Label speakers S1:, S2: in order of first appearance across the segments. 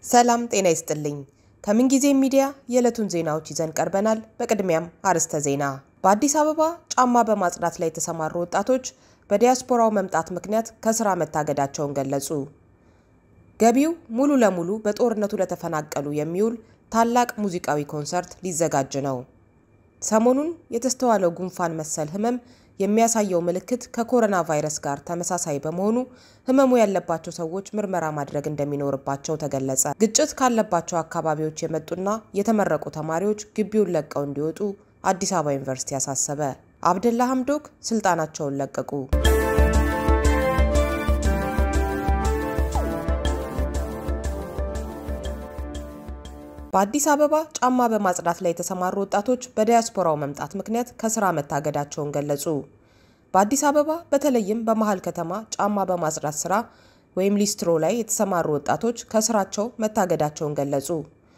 S1: ሰላም ጤና ይስጥልኝ። ከምንጊዜ ሚዲያ የዕለቱን ዜናዎች ይዘን ቀርበናል። በቅድሚያም አርዕስተ ዜና። በአዲስ አበባ ጫማ በማጽዳት ላይ የተሰማሩ ወጣቶች በዲያስፖራው መምጣት ምክንያት ከስራ መታገዳቸውን ገለጹ። ገቢው ሙሉ ለሙሉ በጦርነቱ ለተፈናቀሉ የሚውል ታላቅ ሙዚቃዊ ኮንሰርት ሊዘጋጅ ነው። ሰሞኑን የተስተዋለው ጉንፋን መሰል ህመም የሚያሳየው ምልክት ከኮሮና ቫይረስ ጋር ተመሳሳይ በመሆኑ ህመሙ ያለባቸው ሰዎች ምርመራ ማድረግ እንደሚኖርባቸው ተገለጸ። ግጭት ካለባቸው አካባቢዎች የመጡና የተመረቁ ተማሪዎች ግቢውን ለቀው እንዲወጡ አዲስ አበባ ዩኒቨርሲቲ አሳሰበ። አብደላ ሐምዶክ ስልጣናቸውን ለቀቁ። በአዲስ አበባ ጫማ በማጽዳት ላይ የተሰማሩ ወጣቶች በዲያስፖራው መምጣት ምክንያት ከስራ መታገዳቸውን ገለጹ። በአዲስ አበባ በተለይም በመሀል ከተማ ጫማ በማጽዳት ስራ ወይም ሊስትሮ ላይ የተሰማሩ ወጣቶች ከስራቸው መታገዳቸውን ገለጹ።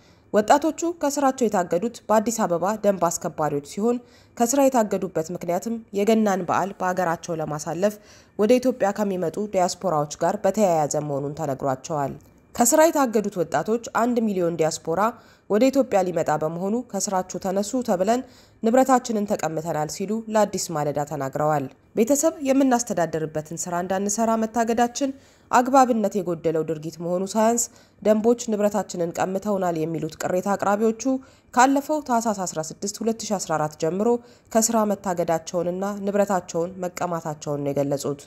S1: ወጣቶቹ ከስራቸው የታገዱት በአዲስ አበባ ደንብ አስከባሪዎች ሲሆን ከስራ የታገዱበት ምክንያትም የገናን በዓል በሀገራቸው ለማሳለፍ ወደ ኢትዮጵያ ከሚመጡ ዲያስፖራዎች ጋር በተያያዘ መሆኑን ተነግሯቸዋል። ከስራ የታገዱት ወጣቶች አንድ ሚሊዮን ዲያስፖራ ወደ ኢትዮጵያ ሊመጣ በመሆኑ ከስራችሁ ተነሱ ተብለን ንብረታችንን ተቀምተናል ሲሉ ለአዲስ ማለዳ ተናግረዋል። ቤተሰብ የምናስተዳደርበትን ስራ እንዳንሰራ መታገዳችን አግባብነት የጎደለው ድርጊት መሆኑ ሳያንስ ደንቦች ንብረታችንን ቀምተውናል የሚሉት ቅሬታ አቅራቢዎቹ ካለፈው ታህሳስ 16 2014 ጀምሮ ከስራ መታገዳቸውንና ንብረታቸውን መቀማታቸውን ነው የገለጹት።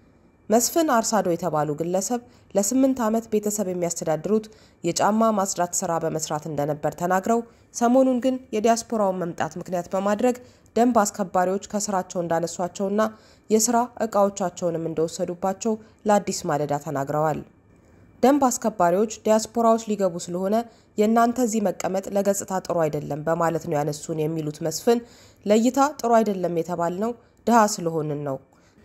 S1: መስፍን አርሳዶ የተባሉ ግለሰብ ለስምንት ዓመት ቤተሰብ የሚያስተዳድሩት የጫማ ማጽዳት ስራ በመስራት እንደነበር ተናግረው ሰሞኑን ግን የዲያስፖራውን መምጣት ምክንያት በማድረግ ደንብ አስከባሪዎች ከስራቸው እንዳነሷቸውና የስራ እቃዎቻቸውንም እንደወሰዱባቸው ለአዲስ ማለዳ ተናግረዋል። ደንብ አስከባሪዎች ዲያስፖራዎች ሊገቡ ስለሆነ የእናንተ እዚህ መቀመጥ ለገጽታ ጥሩ አይደለም በማለት ነው ያነሱን የሚሉት መስፍን ለእይታ ጥሩ አይደለም የተባልነው ድሃ ስለሆንን ነው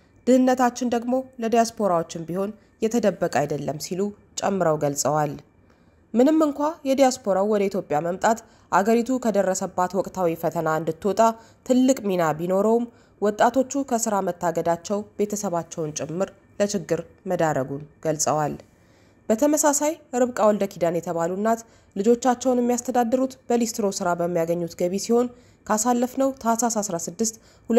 S1: ድህነታችን ደግሞ ለዲያስፖራዎችም ቢሆን የተደበቀ አይደለም ሲሉ ጨምረው ገልጸዋል። ምንም እንኳ የዲያስፖራው ወደ ኢትዮጵያ መምጣት አገሪቱ ከደረሰባት ወቅታዊ ፈተና እንድትወጣ ትልቅ ሚና ቢኖረውም ወጣቶቹ ከስራ መታገዳቸው ቤተሰባቸውን ጭምር ለችግር መዳረጉን ገልጸዋል። በተመሳሳይ ርብቃ ወልደ ኪዳን የተባሉ እናት ልጆቻቸውን የሚያስተዳድሩት በሊስትሮ ስራ በሚያገኙት ገቢ ሲሆን ካሳለፍነው ታህሳስ 16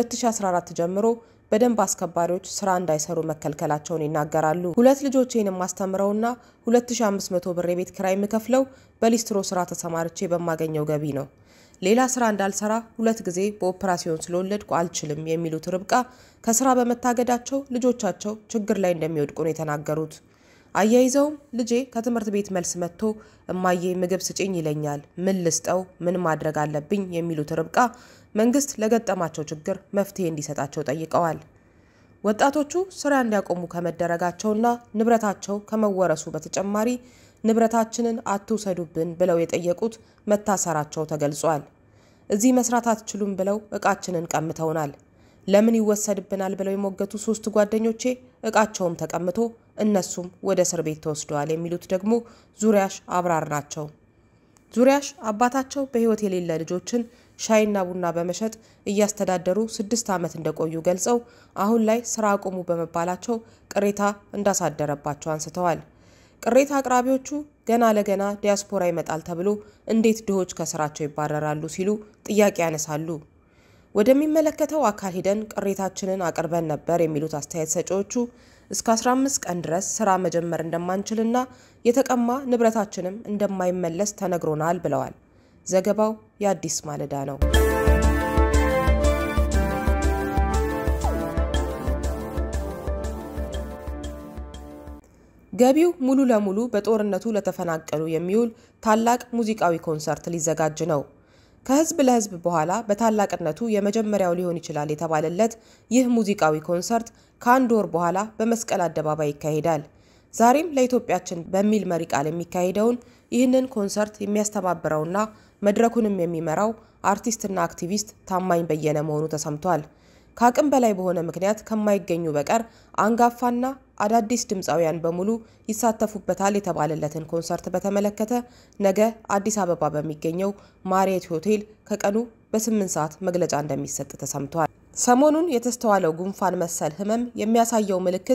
S1: 2014 ጀምሮ በደንብ አስከባሪዎች ስራ እንዳይሰሩ መከልከላቸውን ይናገራሉ። ሁለት ልጆቼን የማስተምረውና 2500 ብር የቤት ኪራይ የምከፍለው በሊስትሮ ስራ ተሰማርቼ በማገኘው ገቢ ነው። ሌላ ስራ እንዳልሰራ ሁለት ጊዜ በኦፕራሲዮን ስለወለድኩ አልችልም የሚሉት ርብቃ ከስራ በመታገዳቸው ልጆቻቸው ችግር ላይ እንደሚወድቁ ነው የተናገሩት። አያይዘውም ልጄ ከትምህርት ቤት መልስ መጥቶ እማዬ ምግብ ስጭኝ ይለኛል። ምን ልስጠው? ምን ማድረግ አለብኝ? የሚሉት ርብቃ መንግስት ለገጠማቸው ችግር መፍትሄ እንዲሰጣቸው ጠይቀዋል። ወጣቶቹ ስራ እንዲያቆሙ ከመደረጋቸውና ንብረታቸው ከመወረሱ በተጨማሪ ንብረታችንን አትውሰዱብን ብለው የጠየቁት መታሰራቸው ተገልጿል። እዚህ መስራት አትችሉም ብለው እቃችንን ቀምተውናል። ለምን ይወሰድብናል ብለው የሞገቱ ሶስት ጓደኞቼ እቃቸውም ተቀምቶ እነሱም ወደ እስር ቤት ተወስደዋል የሚሉት ደግሞ ዙሪያሽ አብራር ናቸው። ዙሪያሽ አባታቸው በሕይወት የሌለ ልጆችን ሻይና ቡና በመሸጥ እያስተዳደሩ ስድስት ዓመት እንደቆዩ ገልጸው አሁን ላይ ስራ አቁሙ በመባላቸው ቅሬታ እንዳሳደረባቸው አንስተዋል። ቅሬታ አቅራቢዎቹ ገና ለገና ዲያስፖራ ይመጣል ተብሎ እንዴት ድሆች ከስራቸው ይባረራሉ ሲሉ ጥያቄ ያነሳሉ። ወደሚመለከተው አካል ሄደን ቅሬታችንን አቅርበን ነበር የሚሉት አስተያየት ሰጪዎቹ እስከ 15 ቀን ድረስ ስራ መጀመር እንደማንችልና የተቀማ ንብረታችንም እንደማይመለስ ተነግሮናል ብለዋል። ዘገባው የአዲስ ማለዳ ነው። ገቢው ሙሉ ለሙሉ በጦርነቱ ለተፈናቀሉ የሚውል ታላቅ ሙዚቃዊ ኮንሰርት ሊዘጋጅ ነው። ከህዝብ ለህዝብ በኋላ በታላቅነቱ የመጀመሪያው ሊሆን ይችላል የተባለለት ይህ ሙዚቃዊ ኮንሰርት ከአንድ ወር በኋላ በመስቀል አደባባይ ይካሄዳል። ዛሬም ለኢትዮጵያችን በሚል መሪ ቃል የሚካሄደውን ይህንን ኮንሰርት የሚያስተባብረውና መድረኩንም የሚመራው አርቲስትና አክቲቪስት ታማኝ በየነ መሆኑ ተሰምቷል። ከአቅም በላይ በሆነ ምክንያት ከማይገኙ በቀር አንጋፋና አዳዲስ ድምፃውያን በሙሉ ይሳተፉበታል የተባለለትን ኮንሰርት በተመለከተ ነገ አዲስ አበባ በሚገኘው ማሪየት ሆቴል ከቀኑ በስምንት ሰዓት መግለጫ እንደሚሰጥ ተሰምቷል። ሰሞኑን የተስተዋለው ጉንፋን መሰል ህመም የሚያሳየው ምልክት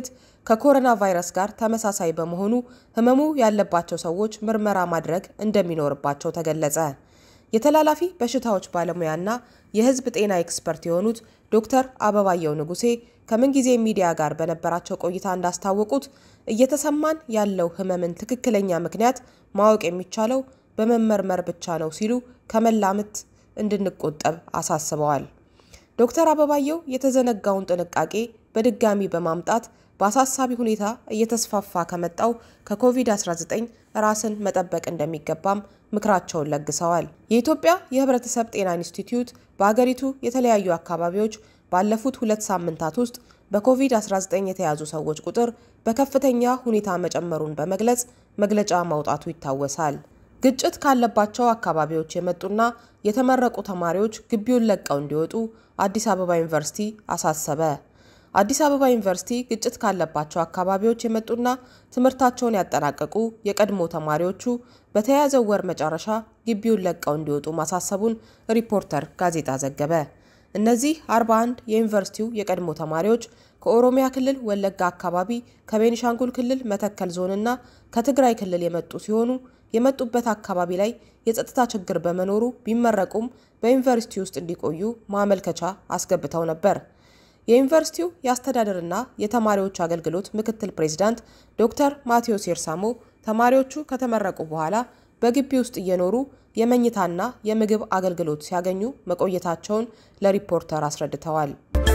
S1: ከኮሮና ቫይረስ ጋር ተመሳሳይ በመሆኑ ህመሙ ያለባቸው ሰዎች ምርመራ ማድረግ እንደሚኖርባቸው ተገለጸ። የተላላፊ በሽታዎች ባለሙያና የህዝብ ጤና ኤክስፐርት የሆኑት ዶክተር አበባየው ንጉሴ ከምንጊዜ ሚዲያ ጋር በነበራቸው ቆይታ እንዳስታወቁት እየተሰማን ያለው ህመምን ትክክለኛ ምክንያት ማወቅ የሚቻለው በመመርመር ብቻ ነው ሲሉ ከመላምት እንድንቆጠብ አሳስበዋል። ዶክተር አበባየው የተዘነጋውን ጥንቃቄ በድጋሚ በማምጣት በአሳሳቢ ሁኔታ እየተስፋፋ ከመጣው ከኮቪድ-19 ራስን መጠበቅ እንደሚገባም ምክራቸውን ለግሰዋል። የኢትዮጵያ የህብረተሰብ ጤና ኢንስቲትዩት በአገሪቱ የተለያዩ አካባቢዎች ባለፉት ሁለት ሳምንታት ውስጥ በኮቪድ-19 የተያዙ ሰዎች ቁጥር በከፍተኛ ሁኔታ መጨመሩን በመግለጽ መግለጫ ማውጣቱ ይታወሳል። ግጭት ካለባቸው አካባቢዎች የመጡና የተመረቁ ተማሪዎች ግቢውን ለቀው እንዲወጡ አዲስ አበባ ዩኒቨርሲቲ አሳሰበ። አዲስ አበባ ዩኒቨርሲቲ ግጭት ካለባቸው አካባቢዎች የመጡና ትምህርታቸውን ያጠናቀቁ የቀድሞ ተማሪዎቹ በተያያዘው ወር መጨረሻ ግቢውን ለቀው እንዲወጡ ማሳሰቡን ሪፖርተር ጋዜጣ ዘገበ። እነዚህ 41 የዩኒቨርሲቲው የቀድሞ ተማሪዎች ከኦሮሚያ ክልል ወለጋ አካባቢ፣ ከቤኒሻንጉል ክልል መተከል ዞንና ከትግራይ ክልል የመጡ ሲሆኑ የመጡበት አካባቢ ላይ የጸጥታ ችግር በመኖሩ ቢመረቁም በዩኒቨርሲቲ ውስጥ እንዲቆዩ ማመልከቻ አስገብተው ነበር። የዩኒቨርሲቲው የአስተዳደርና የተማሪዎች አገልግሎት ምክትል ፕሬዚዳንት ዶክተር ማቴዎስ ኤርሳሞ ተማሪዎቹ ከተመረቁ በኋላ በግቢ ውስጥ እየኖሩ የመኝታና የምግብ አገልግሎት ሲያገኙ መቆየታቸውን ለሪፖርተር አስረድተዋል።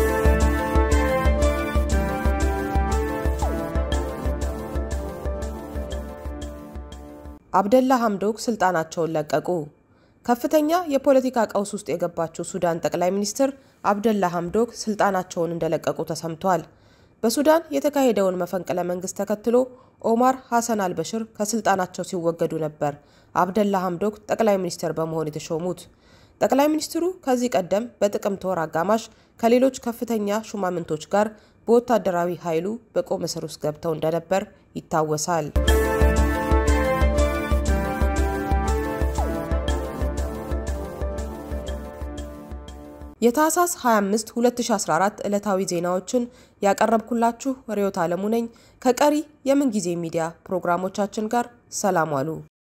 S1: አብደላ ሐምዶክ ስልጣናቸውን ለቀቁ። ከፍተኛ የፖለቲካ ቀውስ ውስጥ የገባችው ሱዳን ጠቅላይ ሚኒስትር አብደላ ሐምዶክ ስልጣናቸውን እንደለቀቁ ተሰምቷል። በሱዳን የተካሄደውን መፈንቅለ መንግስት ተከትሎ ኦማር ሐሰን አልበሽር ከስልጣናቸው ሲወገዱ ነበር አብደላ ሐምዶክ ጠቅላይ ሚኒስትር በመሆን የተሾሙት። ጠቅላይ ሚኒስትሩ ከዚህ ቀደም በጥቅምት ወር አጋማሽ ከሌሎች ከፍተኛ ሹማምንቶች ጋር በወታደራዊ ኃይሉ በቁም እስር ውስጥ ገብተው እንደነበር ይታወሳል። የታህሳስ 25 2014 ዕለታዊ ዜናዎችን ያቀረብኩላችሁ ርዕዮት ዓለሙ ነኝ። ከቀሪ የምንጊዜ ሚዲያ ፕሮግራሞቻችን ጋር ሰላም ዋሉ።